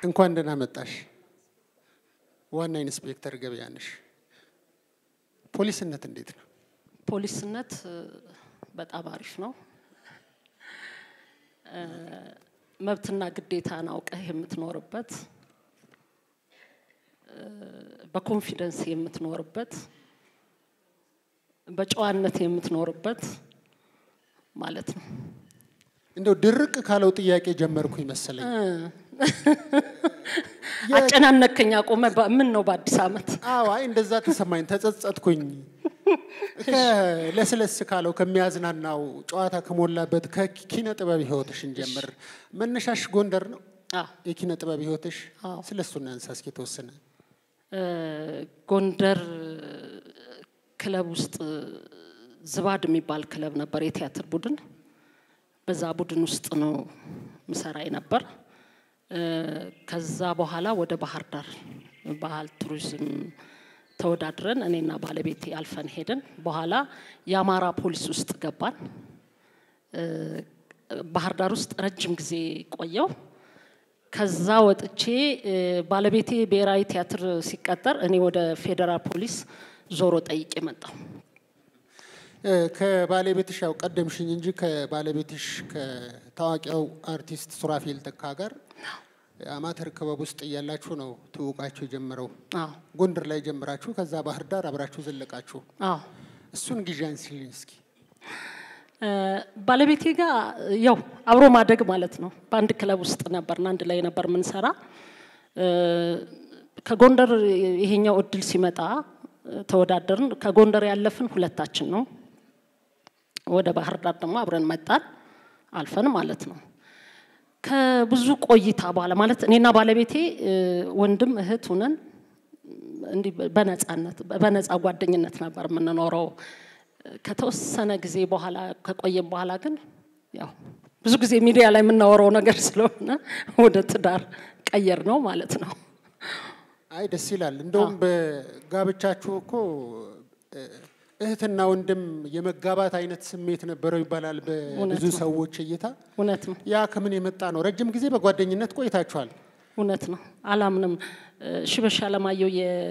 እንኳን ደህና መጣሽ ዋና ኢንስፔክተር ገበያነሽ። ፖሊስነት እንዴት ነው? ፖሊስነት እ፣ በጣም አሪፍ ነው። እ፣ መብትና ግዴታን አውቀህ የምትኖርበት እ፣ በኮንፊደንስ የምትኖርበት በጨዋነት የምትኖርበት ማለት ነው። እንደው ድርቅ ካለው ጥያቄ ጀመርኩ ይመሰለኝ። አጨናነከኝ አቆመ። በ- ምን ነው በአዲስ ዓመት አዎ፣ አይ እንደዛ ተሰማኝ፣ ተጸጸትኩኝ። ለስለስ ካለው ከሚያዝናናው ጨዋታ ከሞላበት ከኪነ ጥበብ ህይወትሽን ጀምር። መነሻሽ ጎንደር ነው አዎ፣ የኪነ ጥበብ ህይወትሽ። አዎ። ስለ እሱ እናንሳ እስኪ የተወሰነ። እ፣ ጎንደር ክለብ ውስጥ ዝባድ የሚባል ክለብ ነበር፣ የቲያትር ቡድን። በዛ ቡድን ውስጥ ነው ምሰራ ነበር። ከዛ በኋላ ወደ ባህር ዳር ባህል ቱሪዝም ተወዳድረን እኔና ባለቤቴ አልፈን ሄድን። በኋላ የአማራ ፖሊስ ውስጥ ገባን። እ፣ ባህር ዳር ውስጥ ረጅም ጊዜ ቆየው። ከዛ ወጥቼ እ፣ ባለቤቴ ብሔራዊ ቲያትር ሲቀጠር እኔ ወደ ፌዴራል ፖሊስ ዞሮ ጠይቄ መጣሁ። እ፣ ከባለቤትሽ ያው ቀደምሽኝ እንጂ ከባለቤትሽ ከታዋቂው አርቲስት ሱራፌል ተካ ጋር አማተር ክበብ ውስጥ እያላችሁ ነው ትውቃችሁ የጀመረው። አዎ ጎንደር ላይ ጀምራችሁ ከዛ ባህር ዳር አብራችሁ ዘለቃችሁ። አዎ እሱን ጊዜ አንስልኝ እስኪ። እ፣ ባለቤቴ ጋር ያው አብሮ ማደግ ማለት ነው። በአንድ ክለብ ውስጥ ነበርና አንድ ላይ ነበር ምንሰራ። እ፣ ከጎንደር ይሄኛው እድል ሲመጣ እ፣ ተወዳደርን። ከጎንደር ያለፍን ሁለታችን ነው። ወደ ባህር ዳር ደግሞ አብረን መጣን አልፈን ማለት ነው። ከብዙ ቆይታ በኋላ ማለት እኔና ባለቤቴ እ፣ ወንድም እህት ሁነን እንዲህ በነጻነት በነጻ ጓደኝነት ነበር የምንኖረው። ከተወሰነ ጊዜ በኋላ ከቆየም በኋላ ግን ያው ብዙ ጊዜ ሚዲያ ላይ የምናወራው ነገር ስለሆነ ወደ ትዳር ቀየር ነው ማለት ነው። አይ ደስ ይላል። እንደውም በጋብቻችሁ እኮ እ፣ እህትና ወንድም የመጋባት አይነት ስሜት ነበረው ይባላል በብዙ እውነት ነው። ሰዎች እይታ። እውነት ነው፣ ያ ከምን የመጣ ነው? ረጅም ጊዜ በጓደኝነት ቆይታችኋል። እውነት ነው። አላምንም። እ፣ ሽበሽ አለማየሁ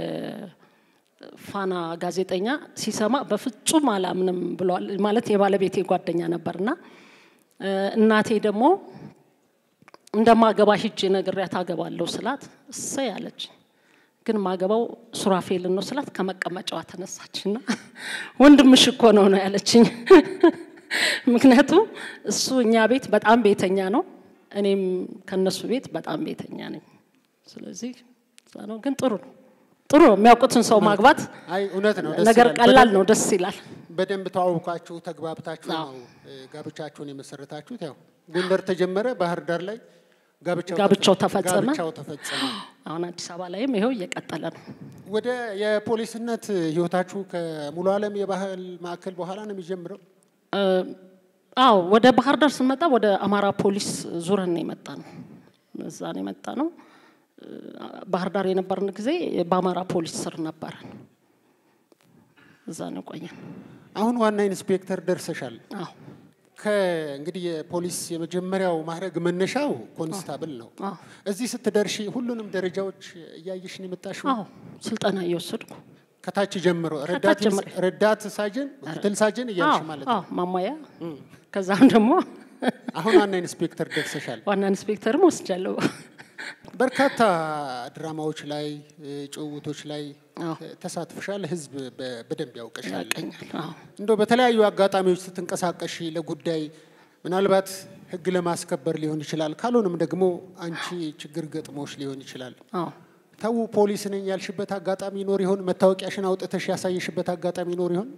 የፋና ጋዜጠኛ ሲሰማ በፍጹም አላምንም ብለዋል። ማለት የባለቤቴ ጓደኛ ነበርና እ፣ እናቴ ደግሞ እንደማገባ ሂጄ ነግሬያት አገባለሁ ስላት እሰይ አለች። ግን ማገባው ሱራፌልን ነው ስላት ከመቀመጫዋ ተነሳችና ወንድምሽ እኮ ነው ነው ያለችኝ። ምክንያቱም እሱ እኛ ቤት በጣም ቤተኛ ነው፣ እኔም ከነሱ ቤት በጣም ቤተኛ ነኝ። ስለዚህ እዛ ነው። ግን ጥሩ ነው፣ ጥሩ ነው። የሚያውቁትን ሰው ማግባት አይ እውነት ነው። ደስ ነገር ይላል። ቀላል በደንብ- ነው፣ ደስ ይላል። በደንብ ተዋውቃችሁ ተግባብታችሁ አዎ። ነው እ፣ ጋብቻችሁን የመሰረታችሁት። ያው ጎንደር ተጀመረ፣ ባህር ዳር ላይ ጋብቻው ጋብቻው ተፈ- ተፈጸመ። ጋብቻው ተፈጸመ። አሁን አዲስ አበባ ላይም ይኸው እየቀጠለ ነው። ወደ የፖሊስነት ህይወታችሁ ከሙሉ ዓለም የባህል ማዕከል በኋላ ነው የሚጀምረው። እ፣ አዎ ወደ ባህር ዳር ስንመጣ ወደ አማራ ፖሊስ ዙረን ነው የመጣ ነው። እዛ ነው የመጣ ነው። እ፣ ባህር ዳር የነበርን ጊዜ በአማራ ፖሊስ ስር ነበረን። እዛ ነው ቆየን። አሁን ዋና ኢንስፔክተር ደርሰሻል። አዎ ከእንግዲህ የፖሊስ የመጀመሪያው ማዕረግ መነሻው ኮንስታብል ነው። አዎ እዚህ ስትደርሺ ሁሉንም ደረጃዎች እያየሽ ነው የመጣሽው? አዎ ስልጠና እየወሰድኩ ከታች ጀምሮ ረዳት ጀምሬ። ረዳት ሳጅን፣ ምክትል ሳጅን እያልሽ አዎ ማለት አዎ ነው። ማሟያ ከዛም ደግሞ አሁን ዋና ኢንስፔክተር ደርሰሻል። ዋና ኢንስፔክተርም ወስጃለሁ። በርካታ ድራማዎች ላይ እ፣ ጭውውቶች ላይ አዎ እ፣ ተሳትፈሻል። ህዝብ በ- በደንብ ያውቀሻል። ያቀኛል። አዎ እንደው በተለያዩ አጋጣሚዎች ስትንቀሳቀሺ ለጉዳይ ምናልባት ህግ ለማስከበር ሊሆን ይችላል፣ ካልሆነም ደግሞ አንቺ ችግር ገጥሞሽ ሊሆን ይችላል። አዎ ተው ፖሊስ ነኝ ያልሽበት አጋጣሚ ይኖር ይሆን? መታወቂያሽን አውጥተሽ ያሳየሽበት አጋጣሚ ይኖር ይሆን?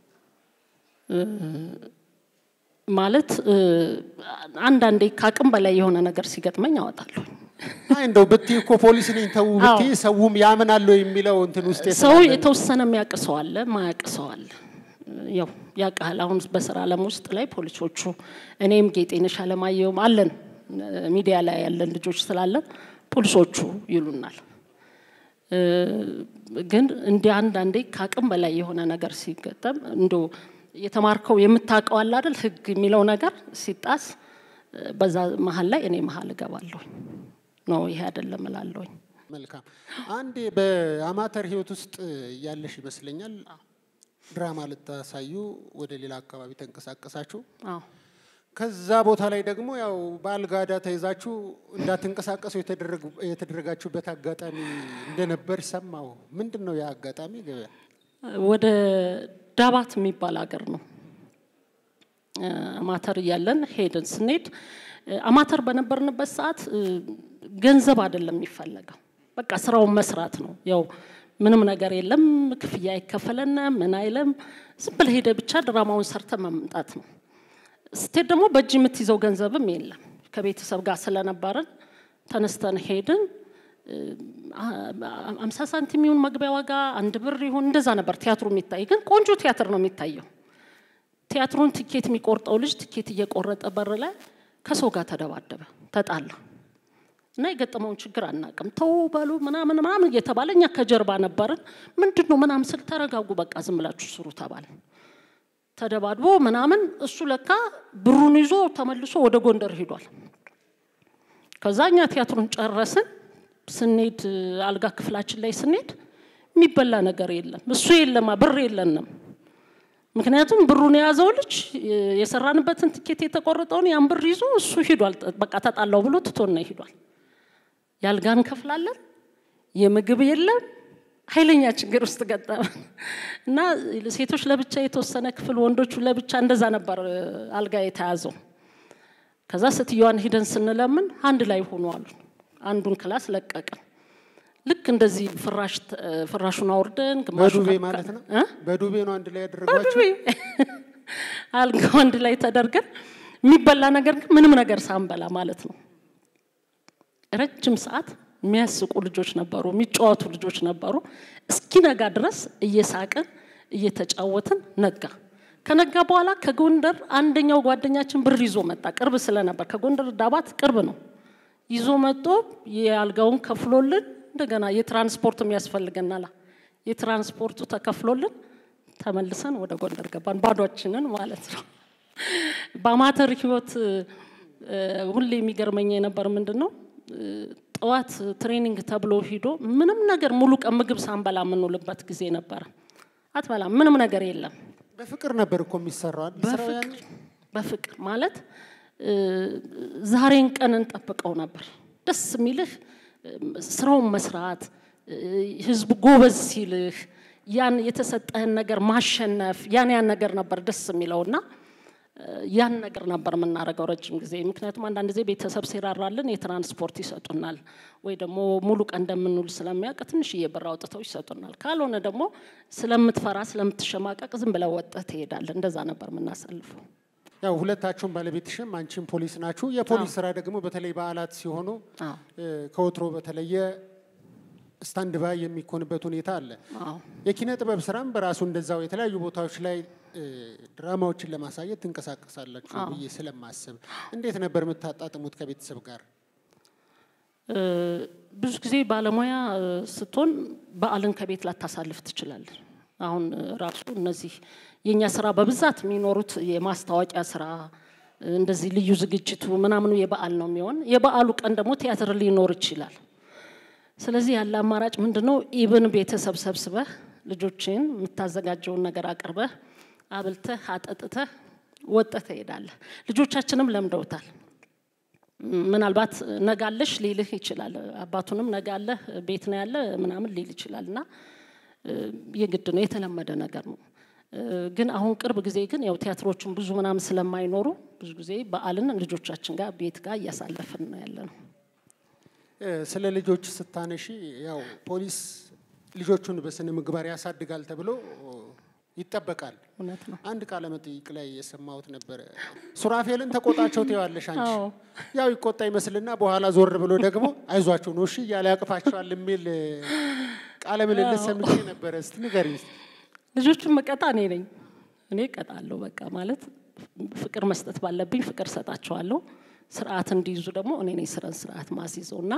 ማለት እ፣ አንዳንዴ ከአቅም በላይ የሆነ ነገር ሲገጥመኝ አወጣለሁ። አይ እንደው ብትይ እኮ ፖሊስ ነኝ ተው ብትይ ሰውም ያምናል የሚለው እንትን ውስጥ ሰው የተወሰነ የሚያውቅ ሰው አለ፣ ማያውቅ ሰው አለ። ያው ያውቃል። አሁን በስራ ዓለም ውስጥ ላይ ፖሊሶቹ እኔም ጌጤነሽ አለማየሁም አለን ሚዲያ ላይ ያለን ልጆች ስላለን ፖሊሶቹ ይሉናል። እ፣ ግን እንዲህ አንዳንዴ ከአቅም በላይ የሆነ ነገር ሲገጠም እንዶ የተማርከው የምታውቀው አለ አይደል ህግ የሚለው ነገር ሲጣስ እ፣ በዛ መሀል ላይ እኔ መሀል እገባለሁ። ነው ይሄ አይደለም እላለሁኝ። መልካም። አንዴ በአማተር ህይወት ውስጥ ያለሽ ይመስለኛል ድራማ ልታሳዩ ወደ ሌላ አካባቢ ተንቀሳቀሳችሁ። አዎ ከዛ ቦታ ላይ ደግሞ ያው በአልጋዳ ተይዛችሁ እንዳትንቀሳቀሱ የተደረጉ- የተደረጋችሁበት አጋጣሚ እንደነበር ሰማሁ። ምንድን ነው ያ አጋጣሚ? ገበያ ወደ ዳባት የሚባል ሀገር ነው። እ፣ አማተር እያለን ሄድን። ስንሄድ እ፣ አማተር በነበርንበት ሰዓት እ፣ ገንዘብ አይደለም የሚፈለገው፣ በቃ ስራውን መስራት ነው። ያው ምንም ነገር የለም፣ ክፍያ አይከፈለን ምን አይለም። ዝም ብለህ ሄደህ ብቻ ድራማውን ሰርተ መምጣት ነው። ስትሄድ ደግሞ በእጅ የምትይዘው ገንዘብም የለም። ከቤተሰብ ጋር ስለነበርን ተነስተን ሄድን። አምሳ ሳንቲም ይሁን መግቢያ ዋጋ አንድ ብር ይሁን እንደዛ ነበር ቲያትሩ የሚታይ። ግን ቆንጆ ቲያትር ነው የሚታየው። ቲያትሩን ትኬት የሚቆርጠው ልጅ ትኬት እየቆረጠ በር ላይ ከሰው ጋር ተደባደበ፣ ተጣላ እና የገጠመውን ችግር አናቅም። ተው በሉ ምናምን ምናምን እየተባለ እኛ ከጀርባ ነበርን። ምንድን ነው ምናምን ስል ተረጋጉ፣ በቃ ዝም ብላችሁ ስሩ ተባለ። ተደባድቦ ምናምን እሱ ለካ ብሩን ይዞ ተመልሶ ወደ ጎንደር ሂዷል። ከዛ እኛ ቲያትሩን ጨረስን። ስንሄድ አልጋ ክፍላችን ላይ ስንሄድ የሚበላ ነገር የለም። እሱ የለማ ብር የለንም። ምክንያቱም ብሩን የያዘው ልጅ የሰራንበትን ትኬት የተቆረጠውን ያን ብር ይዞ እሱ ሂዷል። በቃ ተጣላው ብሎ ትቶን ሂዷል። የአልጋ እንከፍላለን፣ የምግብ የለም። ኃይለኛ ችግር ውስጥ ገጠመን እና ሴቶች ለብቻ የተወሰነ ክፍል፣ ወንዶቹ ለብቻ እንደዛ ነበር አልጋ የተያዘው። ከዛ ስትየዋን ሂደን ስንለምን አንድ ላይ ሆኑ አሉ። አንዱን ክላስ ለቀቅን። ልክ እንደዚህ ፍራሽ ፍራሹን አውርደን ግማሹን በዱቤ አካ- ማለት ነው። እ? በዱቤ ነው አንድ ላይ ያደረጓችሁ። በዱቤ አልጋው አንድ ላይ ተደርገን የሚበላ ነገር ግን ምንም ነገር ሳንበላ ማለት ነው። ረጅም ሰዓት የሚያስቁ ልጆች ነበሩ፣ የሚጫወቱ ልጆች ነበሩ። እስኪነጋ ድረስ እየሳቅን እየተጫወትን ነጋ። ከነጋ በኋላ ከጎንደር አንደኛው ጓደኛችን ብር ይዞ መጣ። ቅርብ ስለነበር ከጎንደር ዳባት ቅርብ ነው። ይዞ መጥቶ የአልጋውን ከፍሎልን እንደገና የትራንስፖርት የሚያስፈልገናል። የትራንስፖርቱ ተከፍሎልን ተመልሰን ወደ ጎንደር ገባን፣ ባዷችንን ማለት ነው። በአማተር ህይወት እ፣ ሁሌ የሚገርመኝ የነበር ምንድን ነው እ፣ ጠዋት ትሬኒንግ ተብሎ ሂዶ ምንም ነገር ሙሉ ቀን ምግብ ሳንበላ የምንውልበት ጊዜ ነበረ። አትበላም፣ ምንም ነገር የለም። በፍቅር ነበር እኮ የሚሰራው አይደል? ስራው ያኔ? በፍቅር በፍቅር ማለት እ፣ ዛሬን ቀን እንጠብቀው ነበር። ደስ የሚልህ እ፣ ስራውን መስራት እ፣ ህዝቡ ጎበዝ ሲልህ ያን የተሰጠህን ነገር ማሸነፍ ያን ያን ነገር ነበር ደስ የሚለውና እ፣ ያን ነገር ነበር የምናደርገው ረጅም ጊዜ። ምክንያቱም አንዳንድ ጊዜ ቤተሰብ ሲራራልን የትራንስፖርት ይሰጡናል፣ ወይ ደግሞ ሙሉ ቀን እንደምንውል ስለሚያውቅ ትንሽዬ ብር አውጥተው ይሰጡናል። ካልሆነ ደግሞ ስለምትፈራ ስለምትሸማቀቅ ዝም ብለህ ወጥተህ ትሄዳለህ። እንደዛ ነበር የምናሳልፈው። ያው ሁለታችሁም ባለቤትሽም አንቺም ፖሊስ ናችሁ። የፖሊስ ስራ ደግሞ በተለይ በዓላት ሲሆኑ አዎ እ፣ ከወትሮ በተለየ ስታንድ ባይ የሚኮንበት ሁኔታ አለ። አዎ የኪነ ጥበብ ስራም በራሱ እንደዛው የተለያዩ ቦታዎች ላይ እ፣ ድራማዎችን ለማሳየት ትንቀሳቀሳላችሁ ብዬ ስለማስብ እንዴት ነበር የምታጣጥሙት ከቤተሰብ ጋር? እ፣ ብዙ ጊዜ ባለሙያ እ፣ ስትሆን በዓልን ከቤት ላታሳልፍ ትችላለህ። አሁን እ፣ ራሱ እነዚህ የእኛ ስራ በብዛት የሚኖሩት የማስታወቂያ ስራ እ፣ እንደዚህ ልዩ ዝግጅቱ ምናምኑ የበዓል ነው የሚሆን። የበዓሉ ቀን ደግሞ ቲያትር ሊኖር ይችላል። ስለዚህ ያለ አማራጭ ምንድን ነው? ኢብን ቤተሰብ ሰብስበህ ልጆችን የምታዘጋጀውን ነገር አቅርበህ አብልተህ አጠጥተህ ወጥተህ ትሄዳለህ። ልጆቻችንም ለምደውታል። ምናልባት ነጋለሽ ሊልህ ይችላል። አባቱንም ነጋለህ ቤት ነው ያለ ምናምን ሊል ይችላል እና እ፣ የግድ ነው የተለመደ ነገር ነው። እ፣ ግን አሁን ቅርብ ጊዜ ግን ያው ቲያትሮቹን ብዙ ምናምን ስለማይኖሩ ብዙ ጊዜ በዓልን ልጆቻችን ጋር ቤት ጋር እያሳለፍን ነው ያለ ነው። እ፣ ስለ ልጆች ስታነሺ ያው ፖሊስ ልጆቹን በስነ ምግባር ያሳድጋል ተብሎ ይጠበቃል። እውነት ነው። አንድ ቃለ መጠይቅ ላይ የሰማሁት ነበረ። ሱራፌልን ተቆጣቸው ትይዋለሽ አንቺ። አዎ። ያው ይቆጣ ይመስልና በኋላ ዞር ብሎ ደግሞ አይዟቸው ነው እሺ እያለ ያቅፋቸዋል የሚል እ፣ ቃለ ምልልስ ሰምቼ ነበረ። እስቲ ንገሪኝ። ልጆቹን መቀጣ እኔ ነኝ። እኔ እቀጣለሁ። በቃ ማለት ፍቅር መስጠት ባለብኝ ፍቅር ሰጣቸዋለሁ። ስርዓት እንዲይዙ ደግሞ እኔ ነኝ ስረን ስርዓት ማስይዘው እና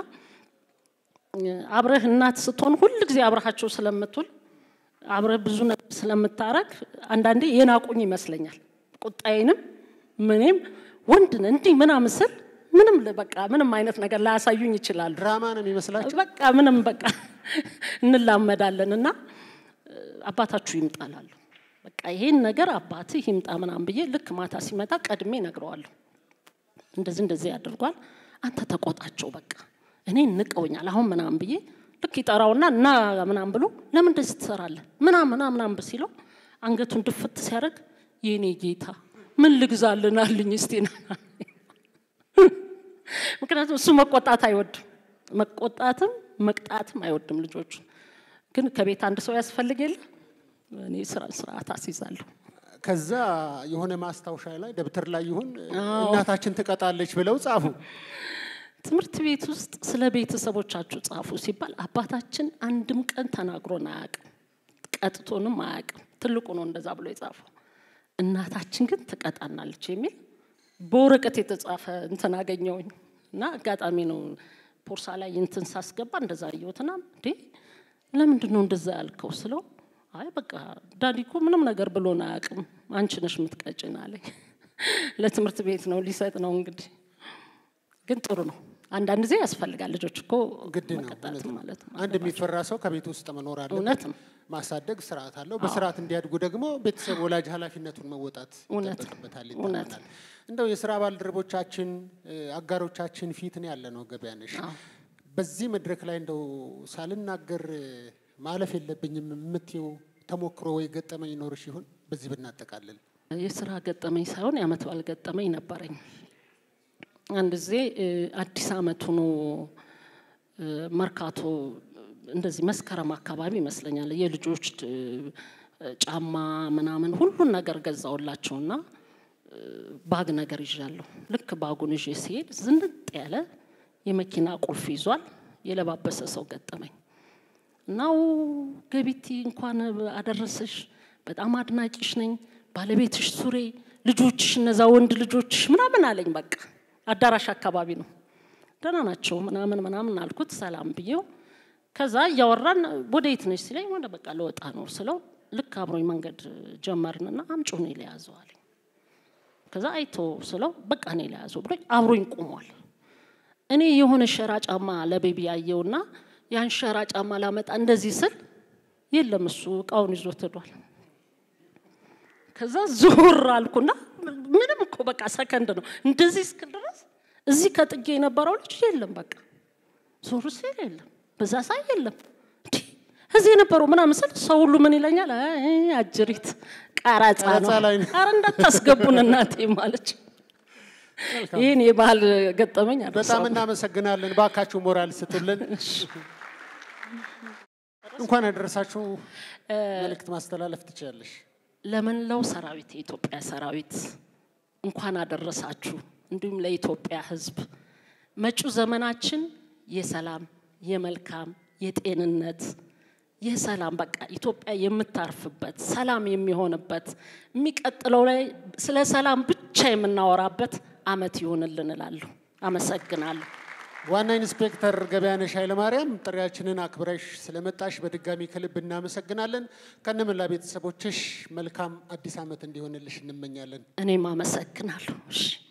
እ፣ አብረህ እናት ስትሆን ሁል ጊዜ አብረሃቸው ስለምትውል አብረህ ብዙ ነገር ስለምታረግ አንዳንዴ የናቁኝ ይመስለኛል። ቁጣዬንም ምንም ወንድን እንዲህ ምናምን ስል ምንም ል- በቃ ምንም አይነት ነገር ላያሳዩኝ ይችላሉ። ድራማ ነው የሚመስላቸው። በቃ ምንም በቃ እንላመዳለን እና እ፣ አባታችሁ ይምጣላሉ። በቃ ይሄን ነገር አባትህ ይምጣ ምናምን ብዬ ልክ ማታ ሲመጣ ቀድሜ እነግረዋለሁ። እንደዚህ እንደዚህ ያደርጓል፣ አንተ ተቆጣቸው፣ በቃ እኔ ንቀውኛል አሁን ምናምን ብዬ ልክ ይጠራውና እና ምናምን ብሎ ለምን እንደዚህ ትሰራለህ ምናምን ምናምን ምናምን ሲለው አንገቱን ድፍት ሲያደርግ የኔ ጌታ ምን ልግዛልን አልኝ እስቲ ና ምክንያቱም እሱ መቆጣት አይወድም፣ መቆጣትም መቅጣትም አይወድም ልጆቹ። ግን ከቤት አንድ ሰው ያስፈልግ የለ እኔ ስራ ስርዓት አስይዛለሁ። ከዛ የሆነ ማስታወሻ ላይ ደብተር ላይ ይሁን እናታችን ትቀጣለች ብለው ጻፉ። ትምህርት ቤት ውስጥ ስለ ቤተሰቦቻችሁ ጻፉ ሲባል አባታችን አንድም ቀን ተናግሮን አያውቅም፣ ቀጥቶንም አያውቅም። ትልቁ ነው እንደዛ ብሎ የጻፈው። እናታችን ግን ትቀጣናለች የሚል በወረቀት የተጻፈ እንትን አገኘውኝ እና አጋጣሚ ነው ፖርሳ ላይ እንትን ሳስገባ እንደዛ አየሁትና እንዴ ለምንድን ነው እንደዛ ያልከው ስለው አይ በቃ ዳዲ እኮ ምንም ነገር ብሎን አያውቅም፣ አንቺ ነሽ የምትቀጭን አለኝ። ለትምህርት ቤት ነው ሊሰጥ ነው እንግዲህ ግን ጥሩ ነው። አንዳንድ ጊዜ ያስፈልጋል። ልጆች እኮ ግድ ነው መቀጣት እውነት ነው። ማለት ነው። አንድ የሚፈራ ሰው ከቤት ውስጥ መኖር አለበት። እውነት ነው። ማሳደግ ስርዓት አለው። በስርዓት እንዲያድጉ ደግሞ ቤተሰብ ወላጅ ኃላፊነቱን መወጣት እውነት ነው። ይጠበቅበታል እውነት ይታመናል። እንደው የስራ ባልደረቦቻችን እ፣ አጋሮቻችን ፊት ነው ያለ ነው ገበያነሽ። በዚህ መድረክ ላይ እንደው ሳልናገር እ፣ ማለፍ የለብኝም የምትይው ተሞክሮ ወይ ገጠመኝ ይኖርሽ ይሆን? በዚህ ብናጠቃልል። የስራ ገጠመኝ ሳይሆን የአመት በዓል ገጠመኝ ነበረኝ። አንድ ጊዜ እ፣ አዲስ አመት ሆኖ እ፣ መርካቶ እንደዚህ መስከረም አካባቢ ይመስለኛል የልጆች እ፣ ጫማ ምናምን ሁሉን ነገር ገዛውላቸውና እ፣ ባግ ነገር ይዣለሁ። ልክ ባጉን ይዤ ሲሄድ ዝንጥ ያለ የመኪና ቁልፍ ይዟል የለባበሰ ሰው ገጠመኝ። እናው ገቢቲ እንኳን አደረሰሽ፣ በጣም አድናቂሽ ነኝ፣ ባለቤትሽ ሱሬ፣ ልጆችሽ እነዛ ወንድ ልጆችሽ ምናምን አለኝ። በቃ አዳራሽ አካባቢ ነው። ደህና ናቸው ምናምን ምናምን አልኩት፣ ሰላም ብዬው። ከዛ እያወራን ወደ የት ነሽ ሲለኝ ወደ በቃ ለወጣ ነው ስለው ልክ አብሮኝ መንገድ ጀመርንና አምጪው እኔ ለያዘው አለኝ። ከዛ አይቶ ስለው በቃ እኔ ለያዘው ብሎኝ አብሮኝ ቆሟል። እኔ የሆነ ሸራ ጫማ ለቤቢ ያየውና ያን ሸራ ጫማ ላመጣ እንደዚህ ስል የለም እሱ እቃውን ይዞት ሄዷል። ከዛ ዞር አልኩና ምንም እኮ በቃ ሰከንድ ነው እንደዚህ እስክል ድረስ እዚህ ከጥጌ የነበረው ልጅ የለም። በቃ ዞር ሲል የለም፣ በዛ ሳይ የለም። እንዴ እዚህ የነበረው ምናምን ስል ሰው ሁሉ ምን ይለኛል? አይ አጅሪት ቀረጻ ነው፣ ቀረጻ ላይ ነው። ኧረ እንዳታስገቡን እናቴ ማለች። ይህን የባህል ገጠመኝ በጣም አልረሳውም። እናመሰግናለን። ባካችሁ ሞራል ስጡልን። እንኳን ያደረሳችሁ መልእክት ማስተላለፍ ትችላለሽ። ለመላው ሰራዊት የኢትዮጵያ ሰራዊት እንኳን አደረሳችሁ። እንዲሁም ለኢትዮጵያ ሕዝብ መጪው ዘመናችን የሰላም፣ የመልካም፣ የጤንነት፣ የሰላም በቃ ኢትዮጵያ የምታርፍበት ሰላም የሚሆንበት የሚቀጥለው ላይ ስለ ሰላም ብቻ የምናወራበት አመት ይሆንልን እላለሁ። አመሰግናለሁ። ዋና ኢንስፔክተር ገበያነሽ ኃይለማርያም ጥሪያችንን አክብረሽ ስለመጣሽ በድጋሚ ከልብ እናመሰግናለን። ከነመላ ቤተሰቦችሽ መልካም አዲስ ዓመት እንዲሆንልሽ እንመኛለን። እኔም አመሰግናለሁ። እሺ